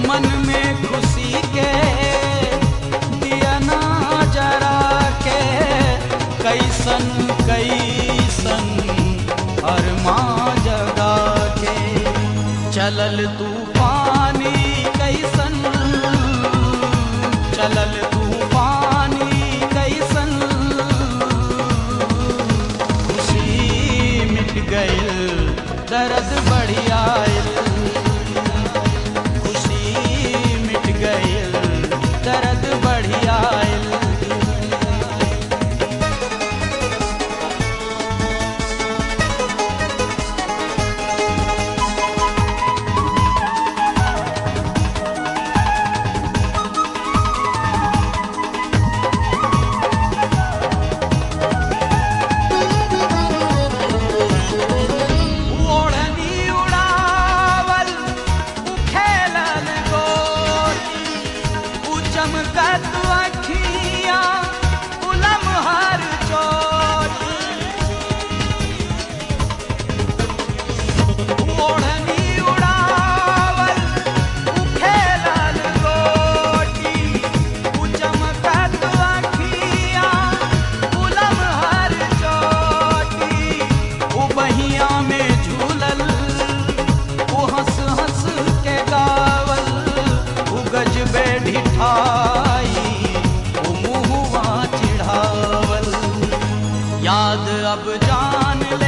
मन में खुशी के दिया ना जरा के कैसन कैसन अरमां जगा के चलल तूफानी कैसन चलल तूफानी कैसन खुशी मिट गइल दर्द बढ़िया खुशी मिट गइल दर्द बढ़िया ओढ़नी उड़ावल उखेलल गोरी उ चमकत अखियाँ उलम हर चोरी ओढ़नी उड़ावल उखेलल गोरी उ चमकत अखियाँ उलम हर चोटी उ बहिया में झूलल उ हंस हंस के गावल उ गजबे ढिठाई उ मुहुआ चिढ़ावल याद अब जान ले